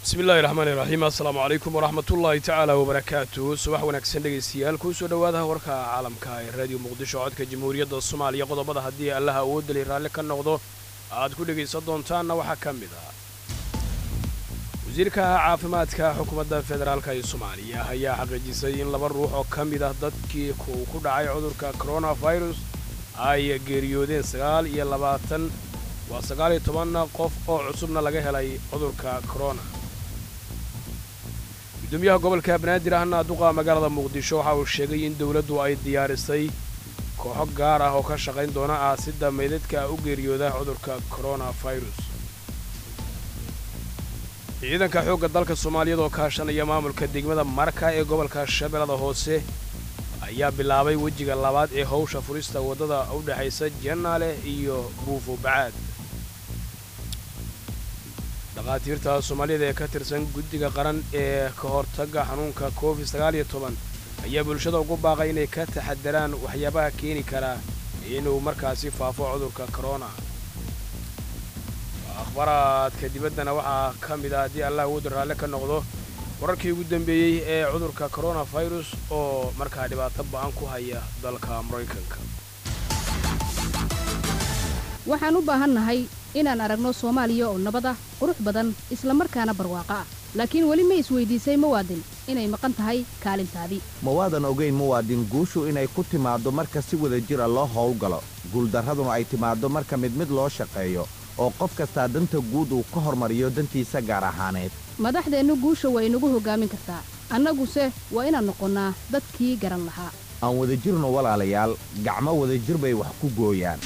bismi illaahi raxmaani raxiim assalaamu calaykum waraxmatullaahi tacaala wabarakaatu subax wanaagsan dhegaystayaal kuusoo dhowaadaha warka caalamka ee raadiyo muqdisho codka jamhuuriyadda soomaaliya qodobada haddii allaha awoodali raalli ka noqdo aad ku dhegaysan doontaanna waxaa ka mid ah wasiirka caafimaadka xukuumadda federaalk ee soomaaliya ayaa xaqiijisay in laba ruux oo ka mid ah dadkii uu ku dhacay cudurka koronafirus ay geeriyoodeen sagaal iyo labaatan waa sagaal iyo toban qof oo cusubna laga helay cudurka korona gudoomiyaha gobolka banaadir ahna duqa magaalada muqdisho waxa uu sheegay in dowladdu ay diyaarisay kooxo gaar ah oo ka shaqayn doona aasidda meydadka u geeriyooda cudurka koronafirus ciidanka xoogga dalka soomaaliyeed oo kaashanaya maamulka degmada marka ee gobolka shabeellada hoose ayaa bilaabay wejiga labaad ee howsha furista waddada u dhexaysa jannaale iyo buufo bacaad dhakhaatiirta soomaaliyada ee ka tirsan guddiga qaran ee ka hortagga xanuunka covid sagaal iyo toban ayaa bulshada ugu baaqay inay ka taxadaraan waxyaabaha keeni karaa inuu markaasi faafo cudurka korona akhbaraadka dibaddana waxaa ka mid ah haddii allah wooda raalle ka noqdo wararkii ugu dambeeyey ee cudurka koronafirus oo markaa dhibaato ba'an ku haya dalka maraykanka waxaan u baahannahay inaan aragno soomaaliya oo nabad ah qurux badan isla markaana barwaaqo ah laakiin weli ma isweydiisay muwaadin inay maqan tahay kaalintaadii mawaadan ogayn muwaadin guushu inay ku timaaddo marka si wada jira loo howlgalo guuldarraduna ay timaaddo marka mid mid loo shaqeeyo oo qof kastaa danta guud uu ka hormariyo dantiisa gaar ahaaneed madaxdeennu guusha waa inagu hoggaamin kartaa annaguse waa inaan noqonnaa dadkii garan lahaa aan wadajirno walaalayaal gacmo wadajir bay wax ku gooyaan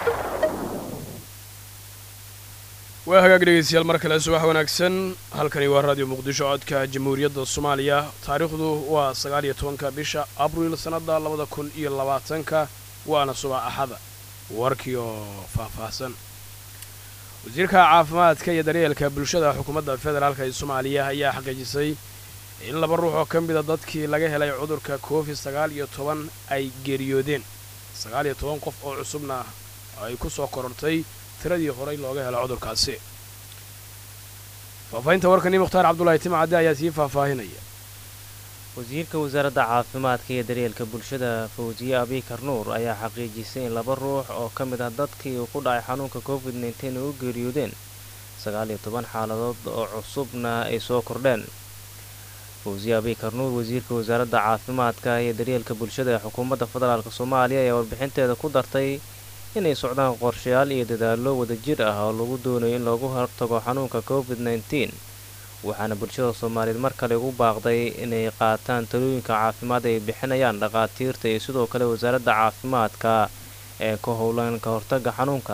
waa hagaag dhegaystayaal mar kale subax wanaagsan halkani waa raadiyo muqdisho codka jamhuuriyadda soomaaliya taariikhdu waa sagaal iyo tobanka bisha abriil sannadda labada kun iyo labaatanka waana subax axada warkii oo faahfaahsan wasiirka caafimaadka iyo daryeelka bulshada xukuumadda federaalk ee soomaaliya ayaa xaqiijisay in laba ruux oo ka mida dadkii laga helay cudurka covid sagaal iyo toban ay geeriyoodeen sagaal iyo toban qof oo cusubna ay ku soo korortay tiradii horey looga helo cudurkaasi faahfaahinta warkani mukhtaar cabdulaahi timcadde ayaa sii faahfaahinaya wasiirka wasaaradda caafimaadka iyo daryeelka bulshada fawsiye abikar nuur ayaa xaqiijisay in laba ruux oo ka mid ah dadkii uu ku dhacay xanuunka covid nteen ay u geeriyoodeen sagaal iyo toban xaaladood oo cusubna ay soo kordheen fawsiye abikar nuur wasiirka wasaaradda caafimaadka iyo daryeelka bulshada ee xukuumadda federaalk soomaaliya ayaa warbixinteeda ku dartay inay socdaan qorshayaal iyo dadaallo wadajir ah oo lagu doonayo in loogu hortago xanuunka covid nteen waxaana bulshada soomaaliyeed mar kale ugu baaqday inay qaataan talooyinka caafimaad ay bixinayaan dhakhaatiirta iyo sidoo kale wasaaradda caafimaadka ee ka howlan ka hortagga xanuunka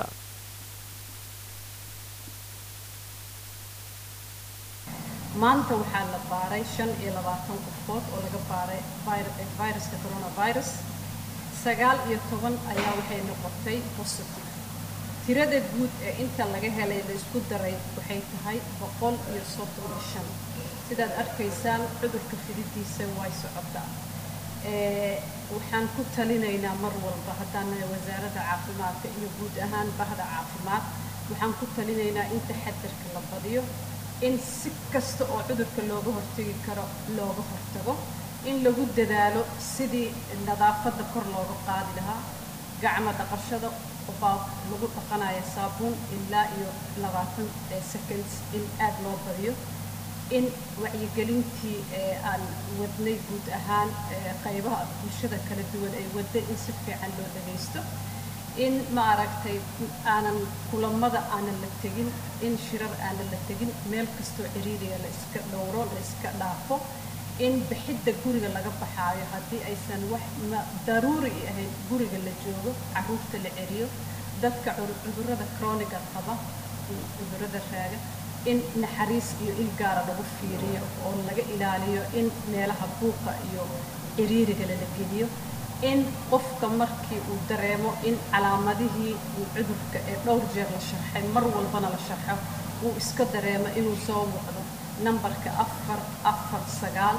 maanta waxaa la baaray shan iyo labaatan qofood oo laga baaray viruska coronavirus sagaal iyo toban ayaa waxay noqotay positive tirada guud ee inta laga helay la isku daray waxay tahay boqol iyo soddon iyo shan sidaad arkaysaan cudurka fididiisa way socotaa waxaan ku talinaynaa mar walba haddaan wasaaradda caafimaadka iyo guud ahaan bahda caafimaad waxaan ku talinaynaa in taxadarka la badiyo in si kasta oo cudurka looga hortegi karo looga hortago in lagu dadaalo sidii nadaafadda kor looga qaadi lahaa gacmo dhaqashada baa lagu dhaqanayo saabuun ilaa iyo labaatan seconds in aad loo badiyo in wacyigelintii aan wadnay guud ahaan qaybaha bulshada kala duwan ay wadda in si fiican loo dhagaysto in ma aragtay aanan kulamada aanan la tegin in shirar aanan la tegin meel kastoo ciriiriga la iska dhowro la iska dhaafo in bixidda guriga laga baxaayo haddii aysan wax daruuri ahayn guriga la joogo caruurta la celiyo dadka cudurrada croniga qaba cudurrada raaga in naxariis iyo il gaara lagu fiiriyo oo laga ilaaliyo in meelaha buuqa iyo ciriiriga lala geliyo in qofka markii uu dareemo in calaamadihii cudurka ee dhowr jeer la sharxay mar walbana la sharxo uu iska dareemo inuu soo wacdo nambarka afar afar sagaal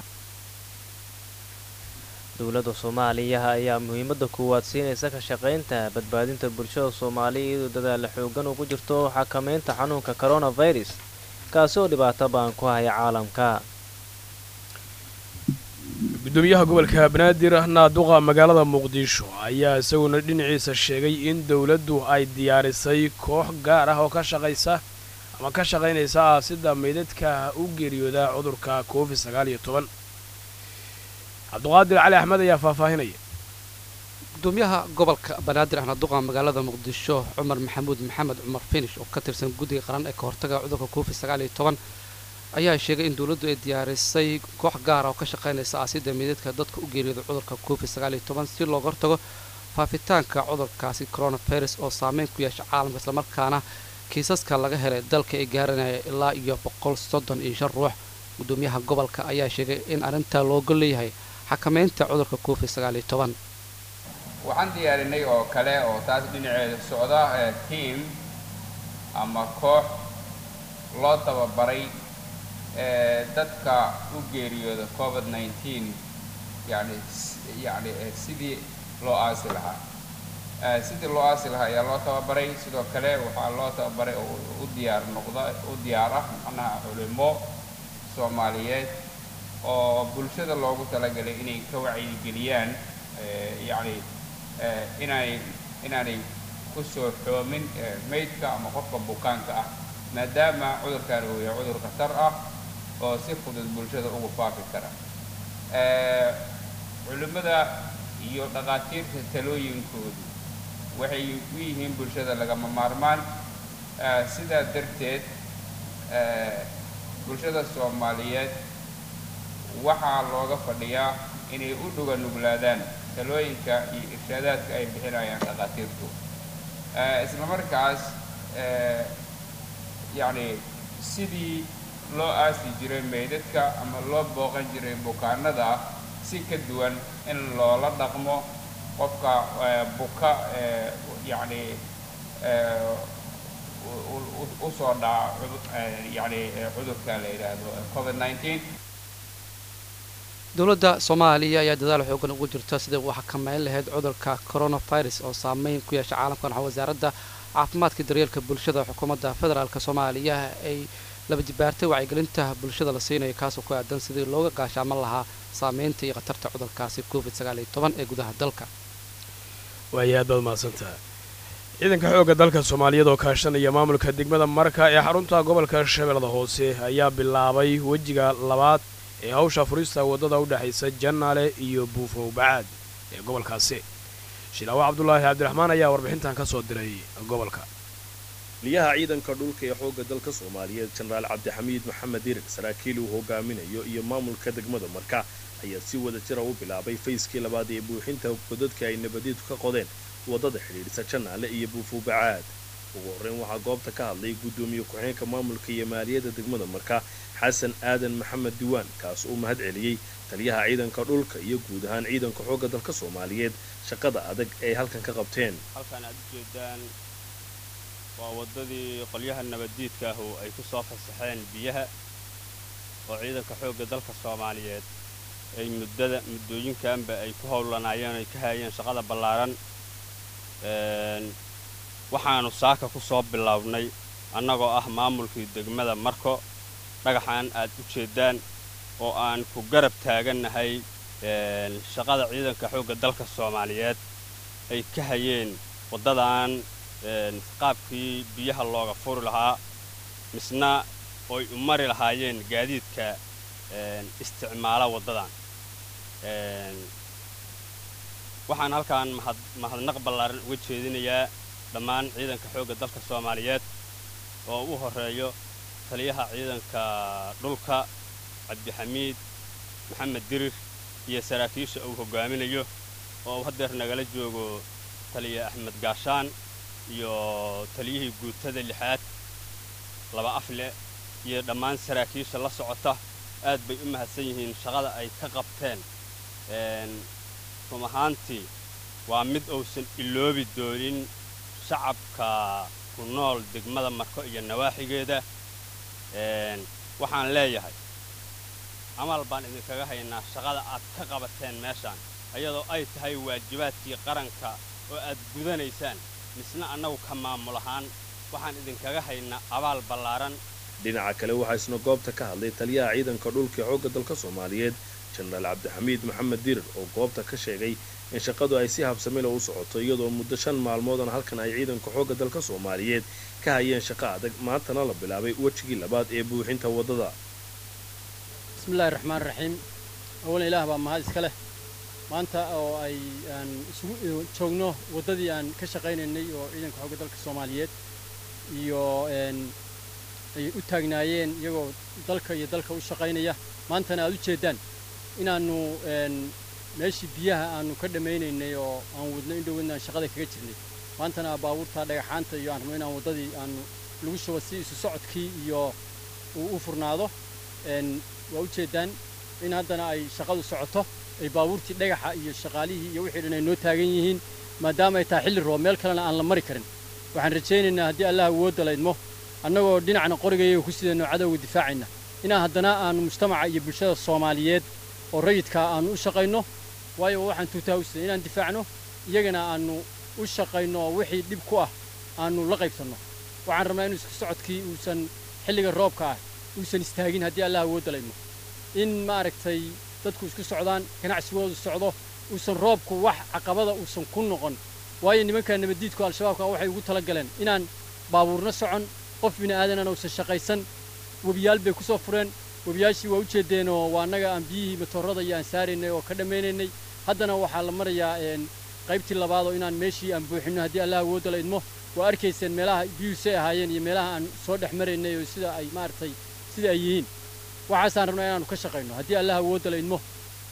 dowladda soomaaliya ayaa muhiimadda koowaad siinaysa ka shaqaynta badbaadinta bulshada soomaaliya iyadoo dadaalla xoogan ugu jirto xakameynta xanuunka coronavirus kaasi oo dhibaato baan ku haya caalamka gudoomiyaha gobolka banaadir naaduqa magaalada muqdisho ayaa isaguna dhinaciisa sheegay in dowladdu ay diyaarisay koox gaar ah oo ka shaqaysa ama ka shaqaynaysa aasida meydadka u geeriyooda cudurka covid sagaal iyo toban cabduqaadir cali axmed ayaa faahfaahinaya gudoomiyaha gobolka banaadir ahna duqa magaalada muqdisho cumar maxamuud maxamed cumar finish oo ka tirsan guddiga qaran ee ka hortaga cudurka covid sagaal iyo toban ayaa sheegay in dowladdu ay diyaarisay koox gaara oo ka shaqaynaysa aasida meydadka dadka u geeriyooda cudurka covid sagaal iyo toban si looga hortago faafitaanka cudurkaasi coronavirus oo saameyn ku yeesha caalamka islamarkaana kiisaska laga helay dalka ay gaaranaya ilaa iyo boqol soddon iyo shan ruux gudoomiyaha gobolka ayaa sheegay in arrintaa looga leeyahay xakameynta cudurka covid sagaal iyo toban waxaan diyaarinay oo kale oo taas dhinaceeda socda tiam ama koox loo tababaray dadka u geeriyooda covid nineteen yani yani sidii loo aasi lahaa sidii loo aasi lahaa ayaa loo tababaray sidoo kale waxaa loo tababaray oo u diyaar noqda u diyaar ah macnaha culimo soomaaliyeed oo bulshada loogu talagalay inay ka wacyigeliyaan yacni inay inaanay kusoo xoomin maydka ama qofka bukaanka ah maadaama cudurkan uu yahay cudur khatar ah oo si fudud bulshada ugu faafi kara culimmada iyo dhaqaatiirta talooyinkoodu waxay u yihiin bulshada lagama maarmaan sidaa darteed bulshada soomaaliyeed waxaa looga fadhiyaa inay u dhuga nuglaadaan talooyinka iyo irshaadaadka ay bixinayaan dhaqaatiirtu isla markaas yacni sidii loo aasi jiray meydadka ama loo booqan jiray bukaanada si ka duwan in loola dhaqmo qofka buka yacni usoo dhaca yacni cudurka la yidhaahdo covid nineteen dowladda soomaaliya ayaa dadaal xoogan ugu jirta sidai uu xakameyn lahayd cudurka coronavirus oo saameyn ku yeesha caalamkan waxaa wasaaradda caafimaadka daryeelka bulshada xukuumadda federaalk soomaaliya ay laba jibaartay wacyigelinta bulshada la siinayo kaasoo ku aadan sidii looga gaashaaman lahaa saameynta iyo khatarta cudurkaasi covid sagaal iyo toban ee gudaha dalka waaya aad baad mahadsantaha ciidanka xoogga dalka soomaaliyeed oo kaashanaya maamulka degmada marka ee xarunta gobolka shabeellada hoose ayaa bilaabay wejiga labaad ee hawsha furista waddada u dhexaysa jannaale iyo buufow bacaad ee gobolkaasi shilaawo cabdulaahi cabdiraxmaan ayaa warbixintan ka soo diray gobolka liyaha ciidanka dhulka ee xoogga dalka soomaaliyeed jenaraal cabdixamiid maxamed dirig saraakiil uu hogaaminayo iyo maamulka degmada marka ayaa si wada jira u bilaabay fayskii labaad ee buuxinta godadka ay nabadeedu ka qodeen waddada xidhiidhisa jannaale iyo buufow bacaad ugu horreyn waxaa goobta ka hadlay guddoomiye ku-xeenka maamulka iyo maaliyadda degmada marka xasan aadan maxamed diwaan kaas uu mahad celiyey taliyaha ciidanka dhulka iyo guud ahaan ciidanka xoogga dalka soomaaliyeed shaqada adag ay halkan ka qabteen halkaan aad u jeedaan waa waddadii qolyaha nabaddiidka ah oo ay ku soo fasaxeen biyaha oo ciidanka xoogga dalka soomaaliyeed ay muddada muddooyinkanba ay ku howlanaayeen ay ka haayeen shaqada ballaaran waxaannu saaka ku soo bilownay annagoo ah maamulkii degmada marko dhagaxaan aad u jeeddaan oo aan ku garab taagannahay shaqada ciidanka xoogga dalka soomaaliyeed ay ka hayeen waddadan qaabkii biyaha looga furi lahaa misna oy u mari lahaayeen gaadiidka isticmaala waddadan waxaan halkaan mahadnaq ballaaran uga jeedinayaa dhammaan ciidanka xoogga dalka soomaaliyeed oo u horreeyo taliyaha ciidanka dhulka cabdixamiid maxamed dirir iyo saraakiisha uu hoggaaminayo oo uu haddeer nagala joogo taliya axmed gaashaan iyo taliyihii guutada lixaad laba afle iyo dhammaan saraakiisha la socota aad bay u mahadsan yihiin shaqada ay ka qabteen run ahaantii waa mid uusan iloobi doonin shacabka ku nool degmada marko iyo nawaaxigeeda waxaan leeyahay camal baan idinkaga haynaa shaqada aad ka qabateen meeshaan iyadoo ay tahay waajibaadkii qaranka oo aad gudanaysaan misna annagu ka maamul ahaan waxaan idinkaga haynaa abaal ballaaran dhinaca kale waxaa isna goobta ka hadlay taliyaha ciidanka dhulka ee xoogga dalka soomaaliyeed jenaraal cabdixamiid maxamed dirir oo goobta ka sheegay in shaqadu ay si habsamila u socoto iyadoo muddo shan maalmoodana halkan ay ciidanka xoogga dalka soomaaliyeed ka hayeen shaqo adag maantana la bilaabay wejigii labaad ee buuxinta waddada bismillahi raxmaan raxiim awalan ilaah baa mahad iska leh maanta oo ay aan isugu joogno waddadii aan ka shaqaynaynay oo ciidanka xoogga dalka soomaaliyeed iyo ay u taagnaayeen iyagoo dalka iyo dalka u shaqaynaya maantana aad u jeeddaan inaannu meeshii biyaha aanu ka dhammaynaynay oo aan wadno in dhowadna aan shaqada kaga jirnay maantana baabuurta dhagaxaanta iyo aan rabno inaan waddadii aanu lagu shubo si isu socodkii iyo uu u furnaado waa u jeeddaan in haddana ay shaqadu socoto ay baabuurtii dhagaxa iyo shaqaalihii iyo wixii dhan ay noo taagan yihiin maadaama ay tahay xilli roob meel kalena aan la mari karin waxaan rajaynaynaa haddii allah awoodda laydmo annagoo dhinacna qorigayaga ku sidayno cadowga difaacayna inaan haddana aanu mujtamaca iyo bulshada soomaaliyeed oo rayidkaa aanu u shaqayno waayo waxaan tuutaa u siday inaan difaacno iyagana aanu u shaqayno oo wixii dhib ku ah aanu la qaybsanno waxaan rabnaa inuu isku socodkii uusan xilliga roobka ah uusan istaagin haddii allah awoodda laydmo in maaragtay dadku isku socdaan ganacsigoodu socdo uusan roobku wax caqabada uusan ku noqon waayo nimanka nabaddiidku al-shabaabka waxay ugu tala galeen inaan baabuurna socon qof bini aadanana uusan shaqaysan webiyaal bay ku soo fureen webiyaashii waa u jeedeenoo waa annaga aan biyihii matoorada iyo aan saaraynay oo ka dhammaynaynay haddana waxaa la marayaa qaybtii labaad oo inaan meeshii aan buuxinno haddii allah awoodda la idmo waa arkayseen meelaha biyuhu say ahaayeen iyo meelaha aan soo dhex maraynay oo sida ay maaragtay sida ay yihiin waxaasaan rabnaa inaanu ka shaqayno haddii allah awoodda la idmo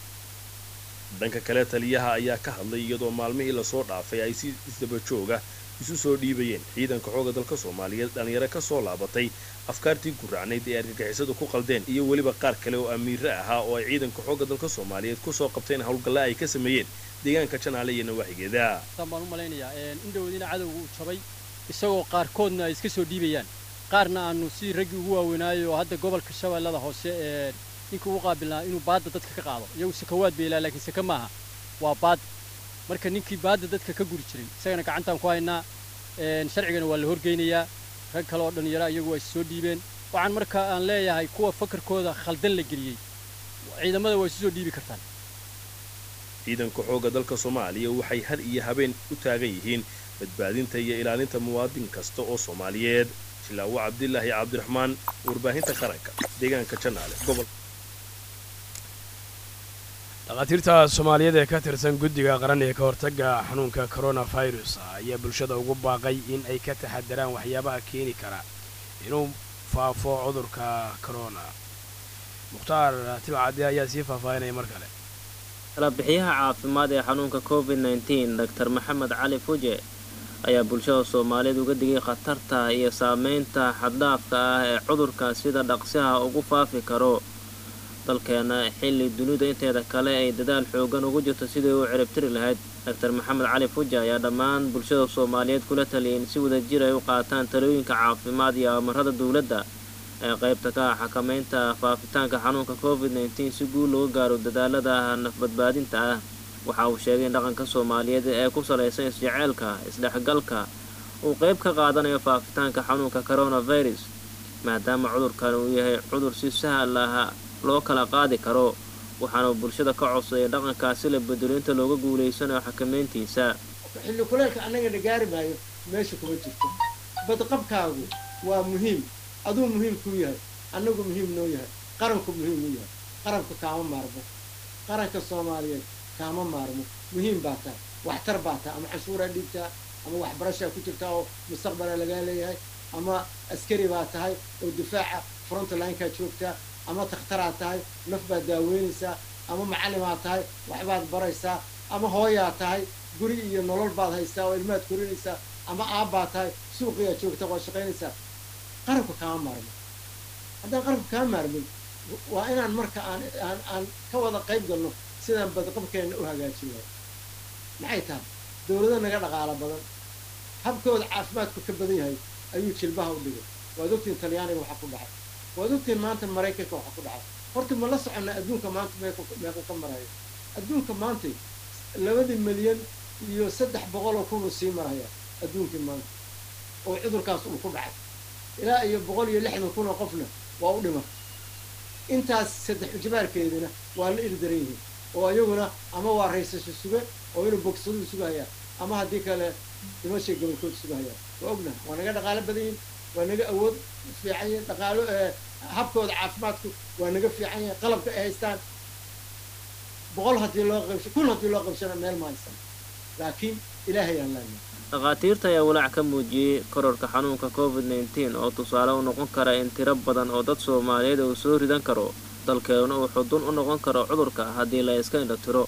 dhanka kale taliyaha ayaa ka hadlay iyadoo maalmihii lasoo dhaafay ay si isdaba jooga isu soo dhiibayeen ciidanka xoogga dalka soomaaliyeed dhallinyaro ka soo laabatay afkaartii guracnayd ee argagixisadu ku qaldeen iyo weliba qaar kale oo amiire ahaa oo ay ciidanka xoogga dalka soomaaliyeed kusoo qabteen howlgalla ay ka sameeyeen deegaanka janaale iyo nawaaxigeeda saan baan u malaynayaa in dhowadina cadowga uu jabay isagoo qaarkoodna ay iska soo dhiibayaan qaarna aanu si raggii ugu waaweynaayo oo hadda gobolka shabeellada hoose ee ninka ugu qaabilnaa inuu baadda dadka ka qaado iyagu sakawaad bay ilaa laakiin saka maaha waa baad marka ninkii baadda dadka ka guri jiray isagana gacantaan ku haynaa sharcigana waa la horgeynayaa rag kale oo dhallinyara iyagu waa is soo dhiibeen waxaan marka aan leeyahay kuwa fakarkooda khaldan la geliyey ciidamada waa isu soo dhiibi kartaan ciidanka xoogga dalka soomaaliya waxay had iyo habeen u taagan yihiin badbaadinta iyo ilaalinta muwaadin kasta oo soomaaliyeed jilaawo cabdilaahi cabdiraxmaan warbaahinta qaranka deegaanka janaale gobol dhakhaatiirta soomaaliyeed ee ka tirsan guddiga qaran ee ka hortagga xanuunka coronavirus ayaa bulshada ugu baaqay in ay ka taxadaraan waxyaabaha keeni kara inuu faafo cudurka corona mukhtaar tilcade ayaa sii faahfaahinaya mar kale talabixiyaha caafimaad ee xanuunka covid nteen doctor maxamed cali fuje ayaa bulshada soomaaliyeed uga digay khatarta iyo saameynta xaddhaafka ah ee cudurka sida dhaqsiha ugu faafi karo dalkeena xilli dunida inteeda kale ay dadaal xoogan ugu jirto sidii u ciribtiri lahayd doctor maxamed cali fuja ayaa dhammaan bulshada soomaaliyeed kula taliyay in si wadajir ay u qaataan talooyinka caafimaad iyo amarada dowladda ee qaybta ka ah xakamaynta faafitaanka xanuunka covid nteen si guul looga gaaro dadaalada nafbadbaadinta ah waxa uu sheegay in dhaqanka soomaaliyeed ee ku salaysan isjeceelka isdhexgalka uu qayb ka qaadanayo faafitaanka xanuunka coronavirus maadaama cudurkan uu yahay cudur si sahal ah loo kala qaadi karo waxaana bulshada ka codsaday dhaqankaasi la bedelo inta looga guulaysanayo xakamayntiisa xilli kuleelka annagana gaari maayo meesha kuma jirto badqabkaagu waa muhiim aduu muhiim kuu yahay annagu muhiim noo yahay qaranku muhiim u yahay qaranku kaama maarmo qaranka soomaaliyeed kaama maarmo muhiim baa tahay waxtar baa tahay ama canshuuraa dhiibtaa ama waxbarashaa ku jirtaa oo mustaqbalaa lagaa leeyahay ama askari baa tahay oo difaaca frontlinkaa joogtaa ama takhtaraa tahay naf baad daaweynaysaa ama macallimaa tahay waxbaad baraysaa ama hooyaa tahay guri iyo nolol baad haystaa oo ilmaad korinaysaa ama aabbaa tahay suuqiyaa joogta waad shaqaynaysaa qaranku kaama maarmin haddaan qaranku kaa maarmin waa inaan marka aan aan aan ka wada qayb galno sidaan badqabkeenna u hagaajin lahay maxay tahay dowlado naga dhaqaalo badan habkooda caafimaadku ka badan yahay ayuu jilbaha u dhigay waad ogtiin talyaaniga waxa ku dhacay waad ogtiin maanta maraykanka waxa ku dhacay horta ma la soconnaa adduunka maanta meequ meequ ka marayo adduunka maanta labadii milyan iyo saddex boqol oo kun uu sii maraya adduunkii maanta oo cudurkaas uu ku dhacay ilaa iyo boqol iyo lixdan kun oo qofna waa u dhima intaas saddex ijbaarkeedina waa la ildaran yihiin oo iyaguna ama waa raysasho suge oo inuu bogsaduu sugahayaan ama haddii kale dhimashay gobolkooda sugahayaan waa ognaha waa naga dhaqaalo badan yihin waa naga awood fiican yihin dhaqaalo habkooda caafimaadku waa naga fiican yahay qalabka ay haystaan boqol haddii loo qabsho kun haddii loo qabshana meel ma haysan laakiin ilaahay aan leenahay dhakhaatiirta ayaa walaac ka muujiyey kororka xanuunka covid nneteen oo tusaale u noqon kara in tiro badan oo dad soomaaliyeed uu soo ridan karo dalkeeduna uu xudun u noqon karo cudurka haddii la iska indha tiro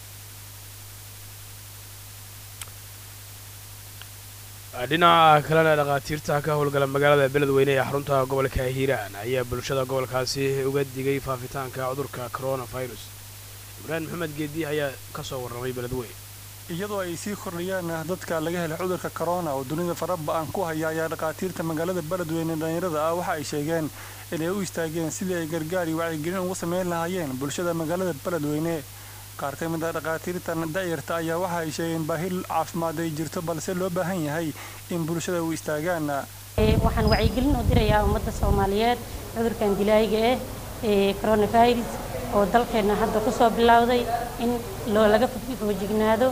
dhinaca kalena dhakhaatiirta ka howlgala magaalada beledweyne ee xarunta gobolka hiiraan ayaa bulshada gobolkaasi uga digay faafitaanka cudurka coronavirus ibraahim maxamed geedi ayaa ka soo warramay beledweyne iyadoo ay sii kordhayaan dadka laga helay cudurka corona oo dunida faraba-an ku haya ayaa dhakhaatiirta magaalada beledweyne dhalinyarada ah waxa ay sheegeen inay u istaageen sidii ay gargaar iyo wacyigelin ugu sameyn lahaayeen bulshada magaalada beledweyne qaar ka mid ah dhakhaatiirtan da'yarta ayaa waxa ay sheegeen baahi caafimaad ay jirto balse loo baahan yahay in bulshada u istaagaan waxaan wacyigelin u dirayaa ummadda soomaaliyeed cudurkan dilaayiga ah ee coronavirus oo dalkeenna hadda ku soo bilowday in loo laga foojignaado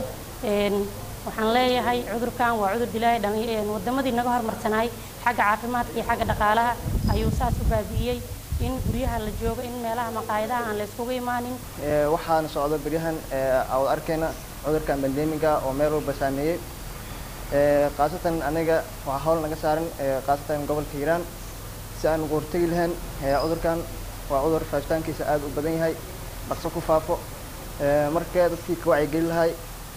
waxaan leeyahay cudurkan waa cudur dilaahi wadamadii naga hormarsanaay xagga caafimaadka iyo xagga dhaqaalaha ayuu saas u baabi'iyey in guryaha la joogo in meelaha maqaayadaha aan la iskugu imaanin waxaana socda beryahan awad arkayna cudurkan bandemiga oo meel walba saameeyey khaasatan aniga waxaa hawl naga saaran khaasatan gobolka hiiraan si aan ugu hortegi lahayn cudurkan waa cudur faafitaankiisa aada u badan yahay dhaqso ku faafo marka dadkii ka wacyigeli lahay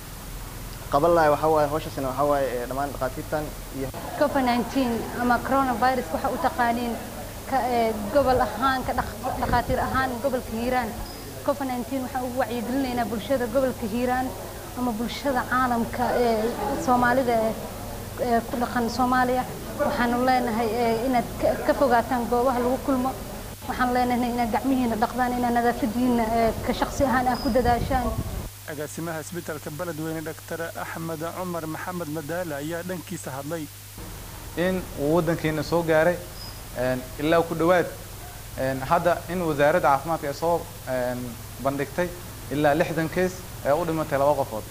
qaban lahay waxaa waaye hawshaasina waxaa waaye dhammaan dhakhaatiirtan iyo covid nineteen ama coronavirus waxa u taqaaniin gobol ahaan ka dhakhaatiir ahaan gobolka hiiraan covid nineteen waxaan ugu wacyigelinaynaa bulshada gobolka hiiraan ama bulshada caalamka ee soomaalida ee ku dhaqan soomaaliya waxaanu leenahay inaad ka fogaataan goobaha lagu kulmo waxaan leenahay inaad gacmihiina dhaqdaan inaad nadaafadiina ka shaqsi ahaan ah ku dadaashaan agaasimaha isbitaalka beledweyne dhaktar axmed cumar maxamed madaale ayaa dhankiisa hadlay in uu waddankeena soo gaaray ilaa ku dhowaad hadda in wasaaradda caafimaadka ay soo bandhigtay ilaa lixdan kees ee u dhimatay laba qofood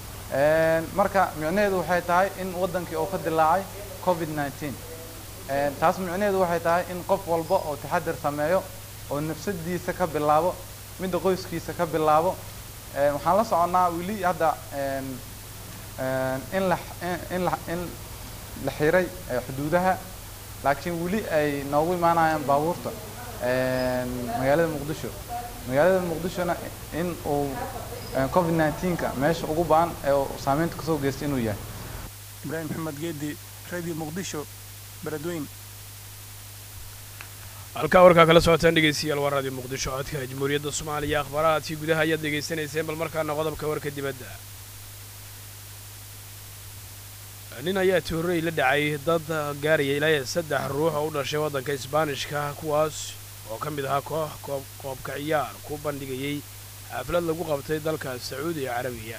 marka micnaheedu waxay tahay in waddankii uu ka dilaacay covid nineteen taas micnaheedu waxay tahay in qof walba oo taxadir sameeyo oo nafsadiisa ka bilaabo midda qoyskiisa ka bilaabo waxaan la soconnaa weli hadda in la in la in la xiray xuduudaha laakiin weli ay noogu imaanayaan baabuurta magaalada muqdisho magaalada muqdishona in uu covid nineteenka meesha ugu baan ee saameynta kasoo geystay inuu yahay ibraahim maxamed geedi radio muqdisho beledweyn halkaa warkaa kala socotaan dhegeystayaal waa radio muqdisho codka jamhuuriyadda soomaaliya akhbaarahaadkii gudaha ayaad dhegaysanayseen bal markaana qodobka warka dibadda nin ayaa toorey la dhacay dad gaaraya ilaa saddex ruux oo u dhashay waddanka isbaanishka kuwaas oo ka mid ahaa koox koob koobka ciyaar ku bandhigayay xaflad lagu qabtay dalka sacuudiga carabiya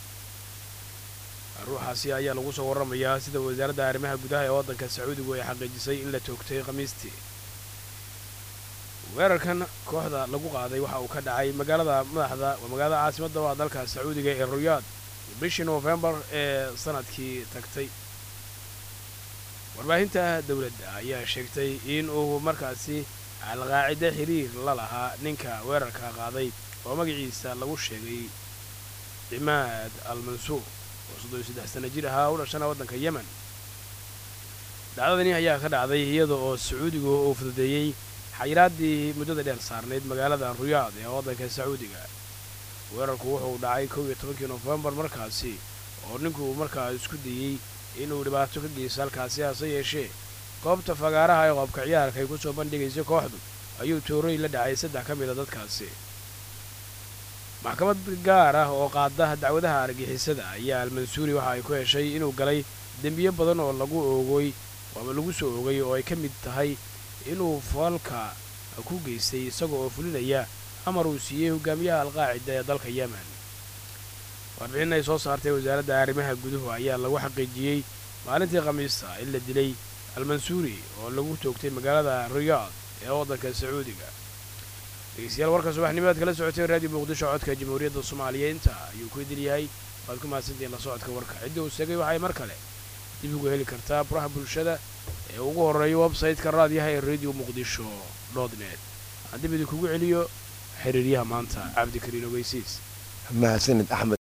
ruuxaasi ayaa lagu soo warramayaa sida wasaaradda arrimaha gudaha ee waddanka sacuudigu ay xaqiijisay in la toogtay khamiistii weerarkan kooxda lagu qaaday waxa uu ka dhacay magaalada madaxda magaalada caasimadda waa dalka sacuudiga ee ruyaad bishii noofembar ee sanadkii tagtay warbaahinta dowladda ayaa sheegtay in uu markaasi alqaacide xiriir la lahaa ninka weerarka qaaday oo magaciisa lagu sheegay cimaad al mansuur oo soddon iyo saddex sana jir ahaa u dhashana waddanka yemen dhacdadani ayaa ka dhacday iyada oo sacuudigu uu fududeeyey xayiraaddii muddada dheer saarnayd magaalada ruyaad ee waddanka sacuudiga weerarku wuxuu dhacay kow iyo tobankii nofembar markaasi oo ninkuu markaa isku dayey inuu dhibaato ka geysto halkaasi hase yeeshee goobta fagaaraha ee qoobka ciyaarka ay ku soo bandhigaysay kooxdu ayuu toorooy la dhacay saddex ka mid a dadkaasi maxkamad gaar ah oo qaada dacwadaha argixisada ayaa almansuuri waxa ay ku heshay inuu galay dembiyo badan oo lagu oogay ama lagu soo oogay oo ay ka mid tahay inuu foolka ku geystay isaga oo fulinaya amar uu siiyey hogaamiyaha alqaacida ee dalka yemen warbixin ay soo saartay wasaaradda arrimaha guduhu ayaa lagu xaqiijiyey maalintii khamiista in la dilay almansuuri oo lagu toogtay magaalada riyaad ee waddanka sacuudiga dhegeystayaal warka subaxnimaad kala socotay raadiyo muqdisho codka jamhuuriyadda soomaaliya inta ayuu ku idil yahay waad ku mahadsantihiin la socodka warka cidda uu segay waxay mar kale dib ugu heli kartaa baraha bulshada ee ugu horreeya websayte-ka raadiyaha ee radio muqdisho dot net aan dib idinkugu celiyo xiriiryaha maanta cabdikariin ogeysiis mahadsanid axmed